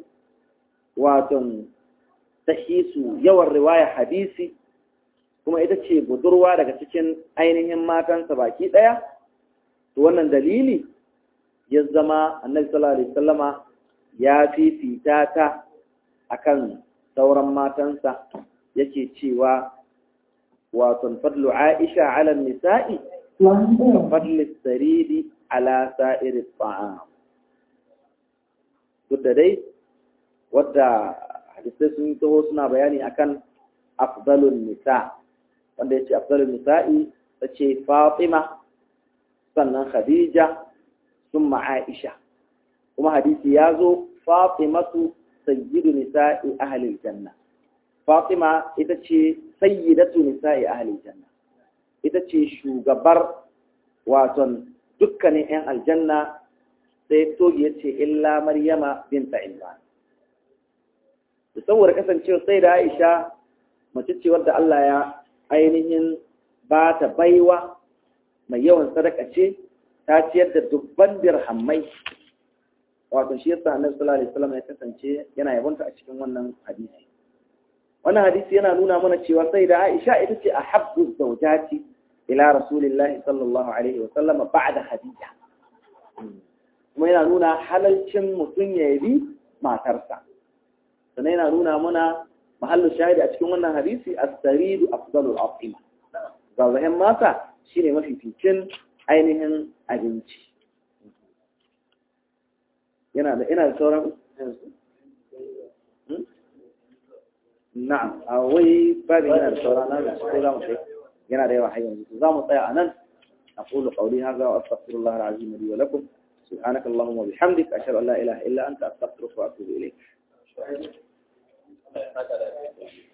waton tahisu yawan riwaya hadisi kuma ita ce budurwa daga cikin ainihin matansa baki ɗaya to wannan dalili ya zama annabi sallallahu alaihi wasallama ya fifita ta akan sauran matansa yake cewa wato fadlu Aisha ala nisa'i fadlu saridi ala sa'iri ta'am duk da dai wadda hadisai sun taho suna bayani akan afdalun nisa wanda ya ce afdalun nisa'i ta ce Fatima sannan Khadija sun Aisha kuma hadisi ya zo Fatimatu sayyidu nisa'i ahlil janna Fatima ita ce sayyidatu nisa'i ahlil janna ita ce shugabar waton dukkanin 'yan aljanna sai togi ya ce illa Maryama binta Imran da saboda kasancewa sai da Aisha mace ce wadda Allah ya ainihin ba ta baiwa mai yawan sadaka ce ta ciyar da dubban dirhammai wato shi yasa annabi sallallahu alaihi wasallam ya kasance yana yabonta a cikin wannan hadisi wannan hadisi yana nuna mana cewa sai da Aisha ita ce ahabbu zawjati ila rasulillahi sallallahu alaihi wasallam ba'da Khadija kuma yana nuna halalcin mutum ya yabi matarsa sannan yana nuna mana mahallin shahidi a cikin wannan hadisi as-saridu afdalul atima zazahen mata shine mafificin ainihin abinci yana da ina da sauran na'am a wai babin yana da sauran na da sai za mu sai yana da yawa har yanzu za mu tsaya a nan أقول قولي هذا وأستغفر الله العظيم لي ولكم سبحانك اللهم وبحمدك أشهد أن لا إله إلا أنت أستغفرك وأتوب إليك